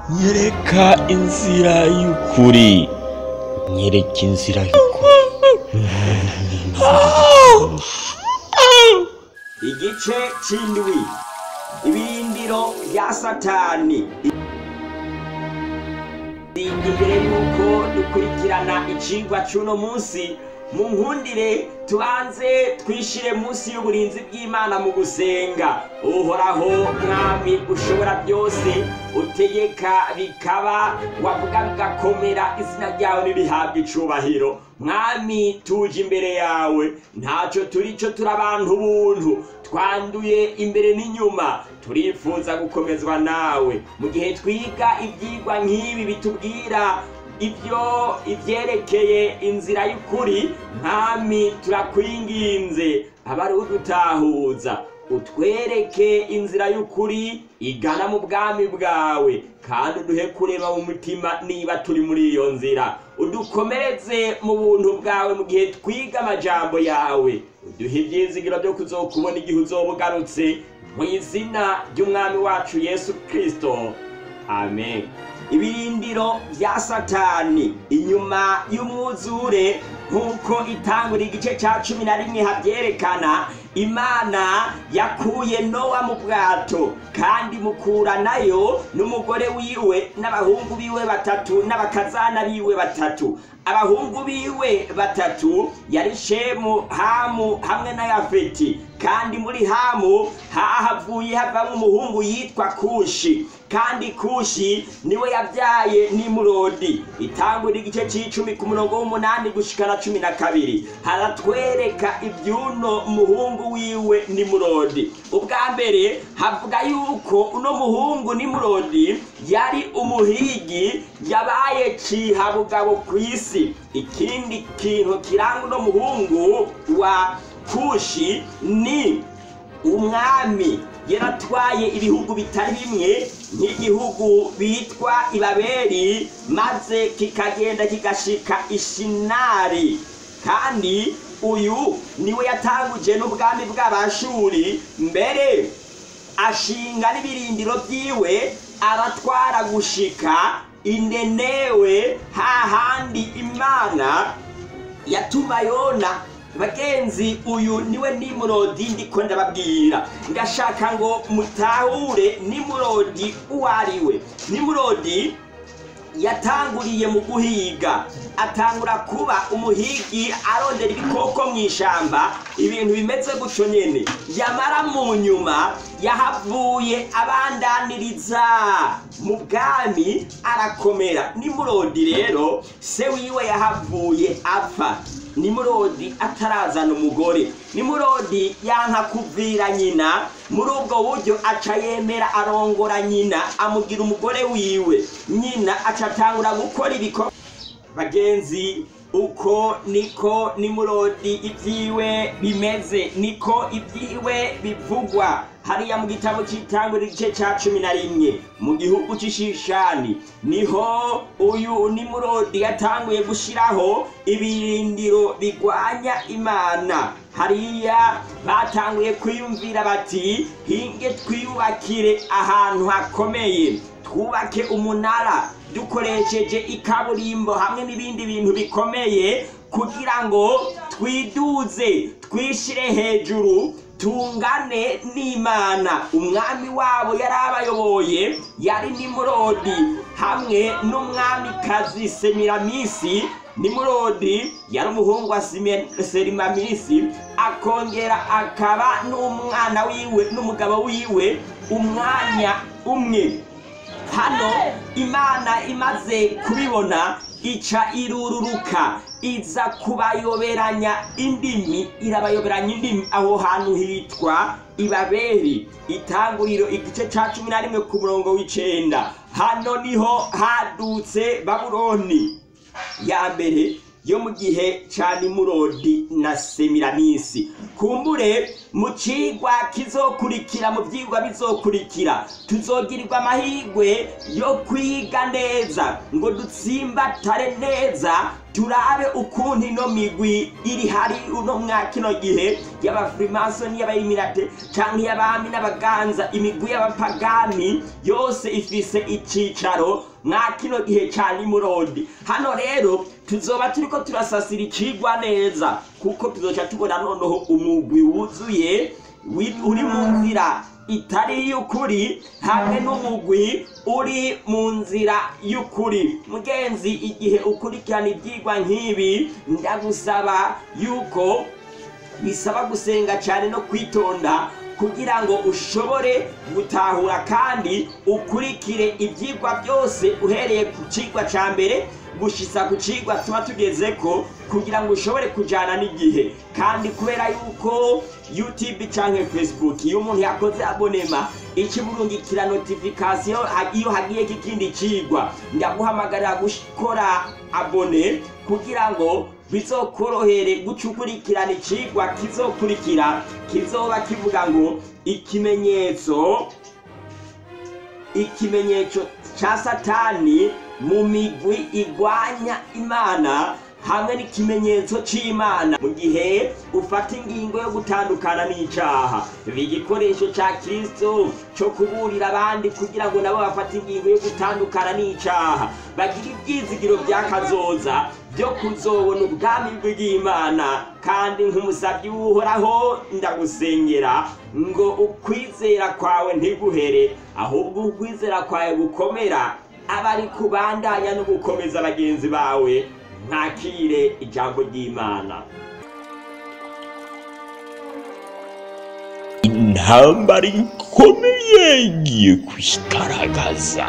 nyereka inzira y'ukuri nyereka inzira y'ukuri igice c'indwi ibirindiro vya satani imbere yuko dukurikirana icigwa c'uno munsi mu nkundire tubanze twishire munsi y'uburinzi bw'imana mu gusenga uhoraho mwami ushobora byose utegeka bikaba wavuga bigakomera izina ryawe nirihabwa icubahiro mwami tuje imbere yawe ntaco turi co turi abantu buntu twanduye imbere n'inyuma turifuza gukomezwa nawe mu gihe twiga ivyigwa nk'ibi bitubwira ibyo ivyerekeye inzira y'ukuri mwami turakwinginze abari udutahuza utwereke inzira y'ukuri igana mu bwami bwawe kandi uduhe kureba mu mutima niba turi muri iyo nzira udukomereze mu buntu bwawe mu gihe twiga amajambo yawe uduhe ivyizigiro vyo kuzokubona igihe uzoba ugarutse mu izina ry'umwami wacu yesu kristo amen ibirindiro vya satani inyuma y'umwuzure nk'uko itangura igice ca cumi na rimwe havyerekana imana yakuye nowa mu bwato kandi mukuranayo n'umugore wiwe n'abahungu biwe batatu n'abakazana biwe batatu abahungu biwe batatu yari shemu hamu hamwe na yafeti kandi muri hamu hahavuye havamo umuhungu yitwa kushi kandi kushi niwe yabyaye nimurodi itangura igice c'icumi ku murongo w'umunani gushikana cumi na kabiri haratwereka ivy'uno muhungu wiwe nimurodi ubwa mbere havuga yuko uno muhungu nimurodi yari umuhigi yabaye cihabugabo kw'isi ikindi kintu kiranga uno muhungu wa kushi ni umwami yaratwaye ibihugu bitari bimwe nk'igihugu bitwa ibaberi maze kikagenda kigashika ishinari kandi uyu niwe yatanguje n'ubwami bw'abashuri mbere ashinga n'ibirindiro vyiwe aratwara gushika inenewe hahandi imana yatuma yona bagenzi uyu niwe nimurodi ndiko ndababwira ndashaka ngo mutahure nimurodi uwo ari we nimurodi yatanguriye mu guhiga atangura kuba umuhigi arondera ibikoko mu ishamba ibintu bimeze gutyo nyene yamara mu nyuma yahavuye abandaniriza mu bwami arakomera nimurodi rero se wiwe yahavuye apfa nimurodi atarazana umugore nimurodi yanka kuvira nyina muri ubwo buryo aca yemera arongora nyina amugira umugore wiwe nyina aca atangura gukora ibikorwa bagenzi uko niko nimurodi ibyiwe bimeze niko ibyiwe bivugwa hariya mu gitabo cy'itangura igice cya cumi na rimwe mu gihugu cy'ishishani niho uyu nimurodi yatanguye gushyiraho ibirindiro bigwanya imana hariya batanguye kwiyumvira bati hinge twiyubakire ahantu hakomeye twubake umunara dukoresheje ikaburimbo hamwe n'ibindi bintu bikomeye kugira ngo twiduze twishire hejuru tungane n'imana umwami wabo yari abayoboye yari nimurodi hamwe n'umwamikazi semiramisi nimurodi yari umuhungu wa serimamisi akongera akaba n'umwana wiwe n'umugabo wiwe umwanya umwe hano imana imaze kubibona ica irururuka iza kubayoberanya indimi irabayoberanya indimi aho hantu hitwa ibaberi itanguriro igice ca cumi na rimwe ku murongo w'icenda hano niho hadutse babuloni ya mbere yo mu gihe ca nimurodi na semiramisi kumbure mu cigwa kizokurikira mu vyigwa bizokurikira tuzogirirwa amahirwe yo kwiga neza ngo dutsimbatare neza turabe ukuntu ino migwi iri hari uno mwa kino gihe y'abafrimasoni y'abayimirate canke y'abami n'abaganza imigwi y'abapagani yose ifise icicaro mwa kino gihe ca nimurodi hano rero tuzoba turiko turasasira icigwa neza kuko tuzoca tubona noneho umugwi wuzuye wi- uri mu nzira itari y'ukuri hamwe n'umugwi uri mu nzira y'ukuri mugenzi igihe ukurikirana ibyigwa nk'ibi ndagusaba yuko bisaba gusenga cyane no kwitonda kugira ngo ushobore gutahura kandi ukurikire ibyigwa byose uhereye ku cigwa ca mbere gushitsa ku cigwa tuba tugeze ko kugira ngo ushobore kujana n'igihe kandi kubera yuko youtube canke facebook iyo umuntu yakoze abonema ikiburungikira notification ha- iyo hagiye kikindi cigwa ndaguhamagarira gukora abone kugira ngo bizokorohere guca ukurikirana icigwa kizokurikira kizoba kivuga ngo ikimenyetso ikimenyetso ca satani mu migwi igwanya imana hamwe n'ikimenyetso c'imana mu gihe ufata ingingo yo gutandukana n'icaha biba igikoresho ca kristo co kuburira abandi kugira ngo nabo bafate ingingo yo gutandukana n'icaha bagira ivyizigiro vy'akazoza byo kuzobona ubwami bw'imana kandi nk'umusabyi w'uhoraho ndagusengera ngo ukwizera kwawe ntiguhere ahubwo ukwizera kwawe gukomera abari kubandanya no gukomeza bagenzi bawe mwakire ijambo ry'imana intambara ikomeye igiye kwigaragaza